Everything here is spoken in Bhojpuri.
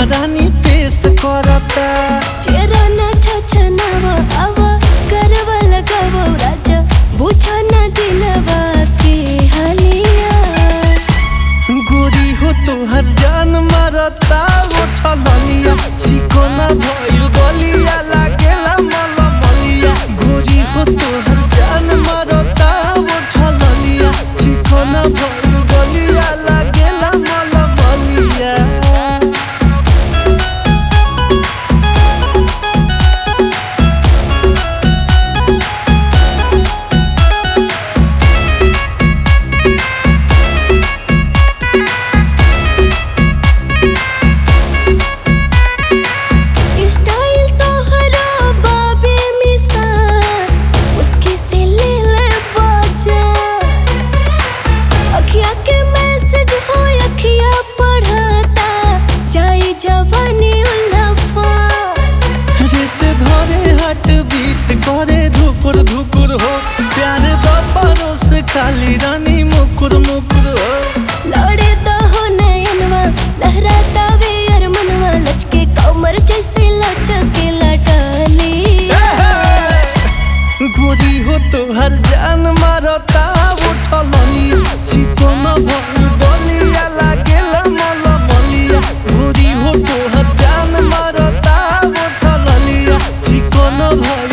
रानी पेश करता चेहरा ना छछनावा आवा करवा लगावा राजा बुझा ना दिलवा के हलिया गोरी हो तोहर जान मारता उठलिया चिकोना भइल गलिया लागेला मलमलिया गोरी हो तोहर जान मारता उठलिया चिकोना भइल गलिया लागेला मलमलिया स्टाइल तोहरा बाबे मिसाल उसके से ले ले बाजा अखिया के मैसेज हो अखिया पढ़ता जाई जवानी उल्लफा जैसे धरे हार्ट बीट करे धुकुर धुकुर हो प्यार द परोस खाली रानी मुकुर मुकुर हो लड़े तो हो नयनवा लहराता वे अरमनवा लचके कमर जैसे लचके लटाली गोरी हो तो हर जान मारता उठलिया चिकोन भइल गलिया लागेला मलमलिया गोरी हो तो हर जान मारता उठलिया चिकोन भइल